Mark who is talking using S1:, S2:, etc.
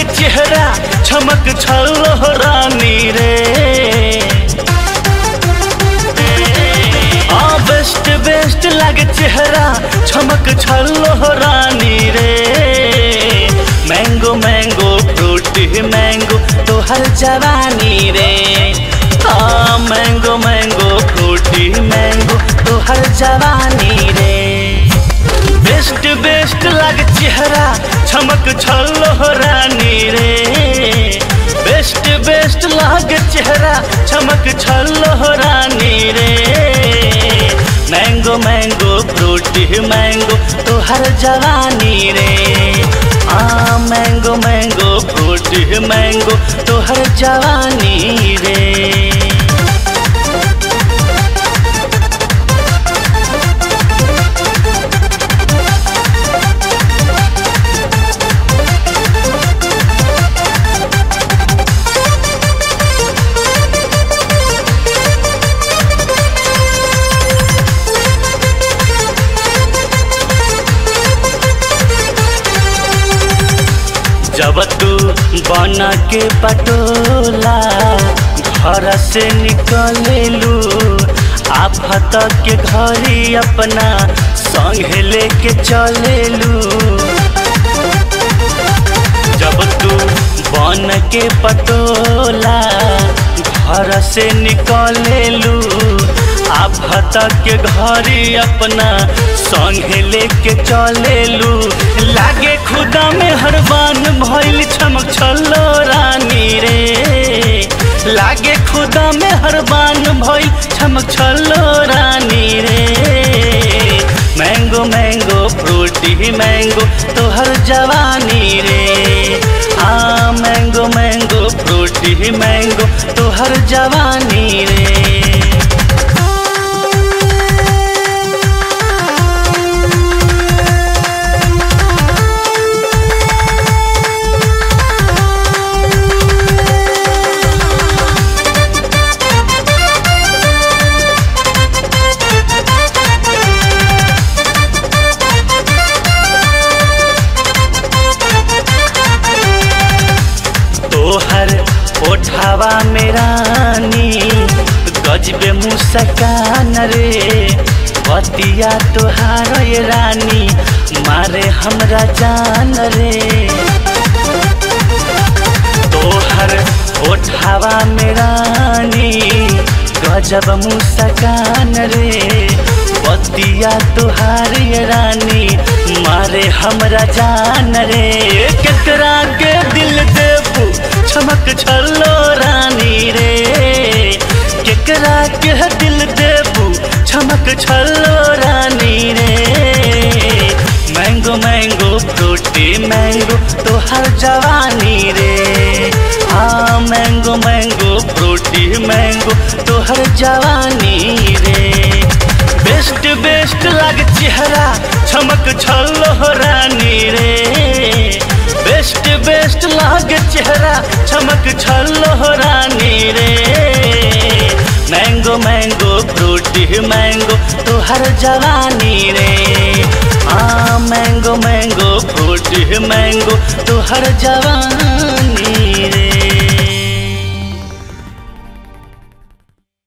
S1: लागे चेहरा चमक छलो रानी रे आ बेस्ट बेस्ट लागे चेहरा चमक छलो रानी रे मैंगो मैंगो फ्रूटी मैंगो तो हर जवानी रे आ मैंगो मैंगो फ्रूटी मैंगो तो हर जवानी रे बेस्ट बेस्ट लागे चेहरा चमक छलो रानी रे बेस्ट बेस्ट लागे चेहरा चमक छलो रानी रे मैंगो मैंगो फ्रूटी मैंगो तो हर जवानी रे आ मैंगो मैंगो फ्रूटी मैंगो तो हर जवानी रे जब तू बना के पटोला घर से निकलेलू आफत के घरी अपना संग लेके चलेलू जब तू बन के पटोला घर से निकलेलू आफत के घरी अपना संग लेके चलेलू लागे खुदा में हरबान भइल चमक छलो रानी रे लागे खुदा में हरबान भइल चमक छलो रानी रे मैंगो मैंगो फ्रूटी मैंगो तो हर जवानी रे हाँ मैंगो मैंगो फ्रूटी मैंगो तो हर जवानी रे तोहर ओठावा में रानी गजबे मुस्कान रे बतिया तोहार ये रानी मारे हमरा जान रे तोहर ओठावा में रानी गजब मुस्कान रे बतिया तोहार ये रानी मारे हमरा जान रे केकरा के दिल देबू चमक छलो रानी रे केकरा के दिल देबू चमक छलो रानी रे मैंगो मैंगो फ्रूटी मैंगो तो हर जवानी रे हाँ मैंगो मैंगो फ्रूटी मैंगो तो हर जवानी रे बेस्ट बेस्ट लागे चेहरा चमक छलो रानी रे बेस्ट बेस्ट लागे चेहरा चमक छलो रानी रे मैंगो मैंगो फ्रूटी मैंगो तो हर जवानी रे हाँ मैंगो मैंगो फ्रूटी मैंगो तो हर जवानी